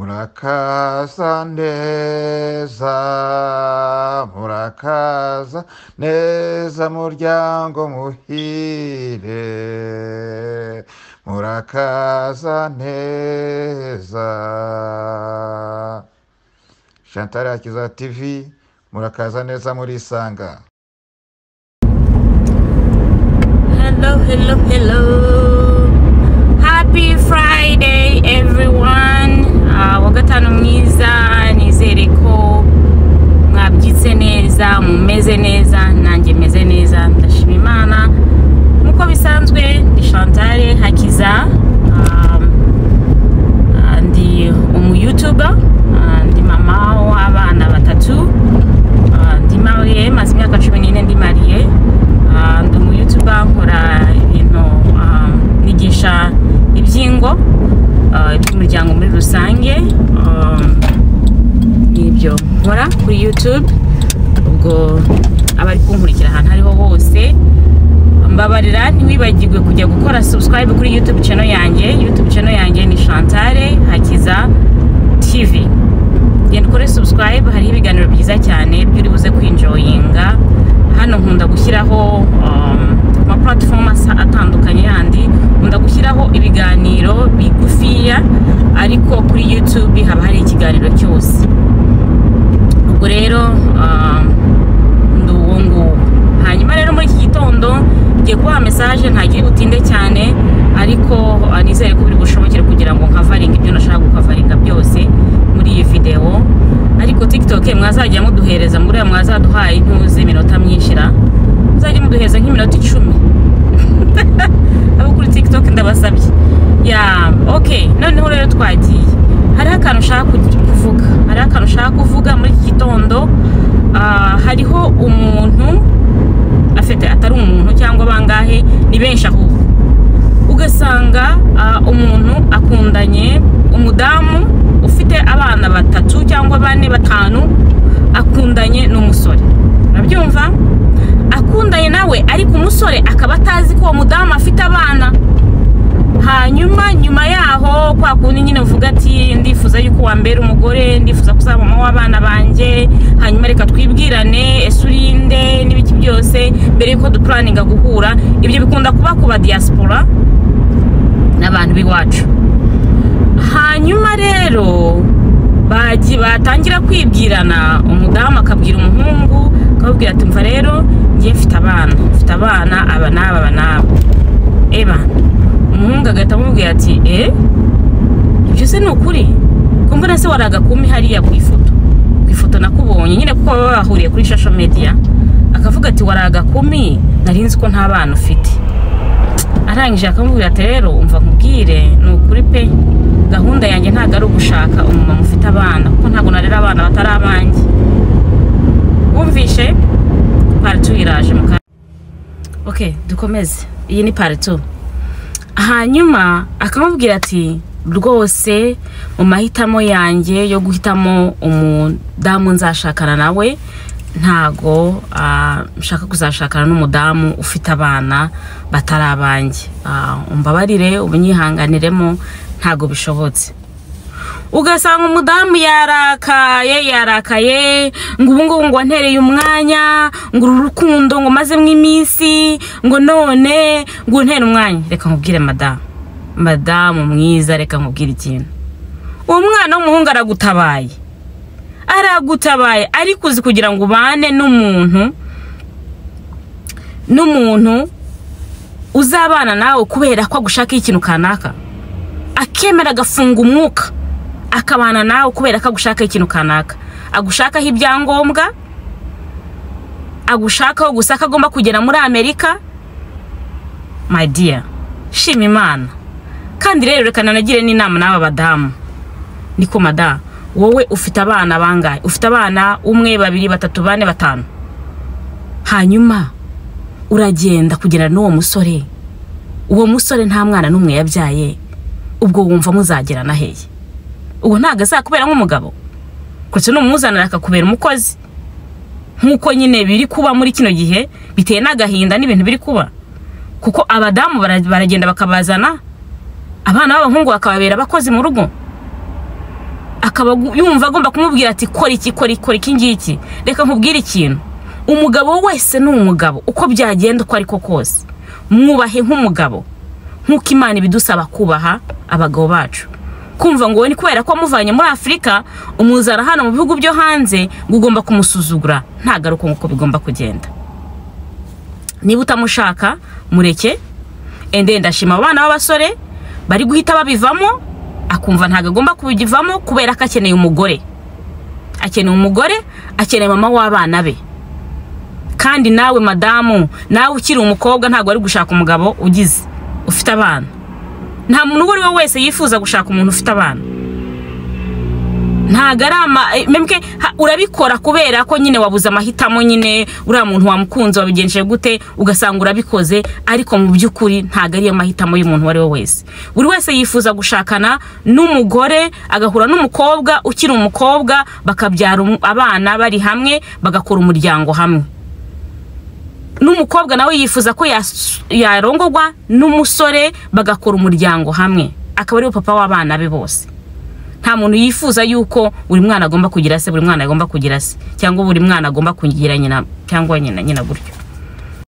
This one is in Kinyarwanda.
murakaza neza murakaza neza muryango muhire murakaza neza chantal akiza tv murakaza neza murisanga Hello, hello, hello. Happy Friday, everyone. Uh, wa gatanu mwiza nizere ko mwabyitse neza mumeze neza nanjye meze neza ndashima imana nk'uko bisanzwe ndi chantale hakiza um, uh, ndi umuyutuba uh, ndi mama w'abana batatu Ah, ndi mariye maze imyaka cumi n'ine ndi mariye Ah, ndi umuyutuba nkora ibintu ah, nigisha ibyingo ah, iby'umuryango muri rusange Ah, nibyo nkora kuri youtube ubwo abari kunkurikira ahantu ariho hose mbabarira ntiwibagirwe kujya gukora subscribe kuri youtube channel yanjye youtube channel yanjye ni chantale hakiza tv genda ukore subscribe hariho ibiganiro byiza cyane by'uri buze kwinjoyinga hano nkunda gushyiraho um, ama platform asa- atandukanye yandi nkunda gushyiraho ibiganiro bigufiya ariko kuri youtube haba hari ikiganiro cyose ubwo rero um, ndi uwo nguwo hanyuma rero muri iki gitondo ngiye kubaha mesaje ntagire butinde cyane ariko ah, nizere ko biri bushobokere kugira ngo nkavaringa ibyo nashaka gukavaringa byose muri iyi videwo ariko tiktok mwazajya muduhereza muri aya mwazaduhaye intuzi iminota myinshira muzajya muduhereza nk'iminota icumi abo kuri tiktok ndabasabye ya ok noneho rero twagiye hariho akantu ushaka kugi- kuvuga hariho akantu ushaka kuvuga muri iki gitondo ah, hariho umuntu afite atari umuntu cyangwa bangahe ni benshi ahubwo ugasanga ah, umuntu akundanye umudamu ufite abana batatu cyangwa bane batanu akundanye n'umusore urabyumva akundanye nawe ariko umusore akaba atazi ko uwo mudamu afite abana hanyuma nyuma yaho kwa kundi nyine uvuga ati ndifuza yuko wambera umugore ndifuza kuzaba mama w'abana banjye hanyuma reka twibwirane ese urinde n'ibiki byose mbere yuko dupuraninga guhura ibyo bikunda kuba ku ba diaspora n'abantu b'iwacu hanyuma rero bagi batangira kwibwirana umudamu akabwira umuhungu akababwira ati mva rero ngiye mfite abana mfite abana aba n'aba aba n'aba eba umuhungu agahita amubwira ati e ibyo se ni ukuri ko mbona se wari agakumi hariya ku ifoto ku ifoto nakubonye nyine kuko baba bahuriye kuri social media akavuga ati wari agakumi nari nzi ko nta bana ufite arangije akamubwira ati rero umva nkubwire ni ukuri pe gahunda yanjye ntabwo ari ugushaka umumama ufite abana kuko ntabwo narera abana batari abanjye wumvishe partu iraje mu kanya ok dukomeze iyi ni partu hanyuma akamubwira ati rwose mu mahitamo yanjye yo guhitamo umudamu nzashakana nawe ntago ah, nshaka kuzashakana n'umudamu ufite abana batari abanjye Ah, umbabarire ubunyihanganiremo ntago bishobotse ugasanga umudamu yarakaye yarakaye ngo ubu ngubu ngo wantereye umwanya ngo uru rukundo ngo mazemo iminsi ngo none ngo untere umwanya reka nkubwire madamu madamu mwiza reka nkubwire ikintu uwo mwana w'umuhungu aragutabaye aragutabaye ariko uzi kugira ngo ubane n'umuntu n'umuntu uzabana nawe kubera ko agushakaho ikintu kanaka akemera agafunga umwuka akabana nawe kubera ko agushakaho ikintu kanaka agushakaho ibyangombwa agushakaho gusa ko agomba kugera muri amerika my dear shima imana kandi rero reka nanagire n'inama n'aba badamu niko madamu wowe ufite abana bangahe ufite abana umwe babiri batatu bane batanu hanyuma uragenda kugendana n'uwo musore uwo musore nta mwana n'umwe yabyaye ubwo wumva muzagerana hehe uwo ntabwo azakubera nk'umugabo kuretse n'umuzanira akakubera umukozi nk'uko nyine biri kuba muri kino gihe bitewe n'agahinda n'ibintu biri kuba kuko abadamu bara- baragenda bakabazana abana b'abahungu bakababera abakozi mu rugo akaba agu- yumva agomba kumubwira ati kora iki kora iki kora iki ngiki reka nkubwire ikintu umugabo wese ni umugabo uko byagenda uko ariko kose mwubahe nk'umugabo nk'uko imana ibidusaba kubaha abagabo bacu kumva ngo wowe ni kubera ko wamuvanye muri afurika umuzana hano mu bihugu byo hanze ngo ugomba kumusuzugura ntagaruke nk'uko bigomba kugenda niba utamushaka mureke ende ndashima abo bana b'abasore bari guhita babivamo akumva ntabwo agomba kubivamo kubera ko akeneye umugore akeneye umugore akeneye mama w'abana be kandi nawe madamu nawe ukiri umukobwa ntabwo ari gushaka umugabo ugize ufite abana nta muntu uwo ari we wese yifuza gushaka umuntu ufite abana ntabwo ari ama eh, mbwe ha- urabikora kubera ko nyine wabuze amahitamo nyine uriya muntu wamukunze wabigenje gute ugasanga urabikoze ariko mu by'ukuri ntabwo ariyo mahitamo y'umuntu uwo ari we wese buri wese yifuza gushakana n'umugore agahura n'umukobwa ukiri umukobwa bakabyara umu- abana bari hamwe bagakora umuryango hamwe n'umukobwa nawe yifuza ko yas- yarongorwa n'umusore bagakora umuryango hamwe akaba ariwe papa w'abana be bose nta muntu yifuza yuko buri mwana agomba kugira se buri mwana agomba kugira se cyangwa buri mwana agomba kugira nyina cyangwa nyina nyina gutyo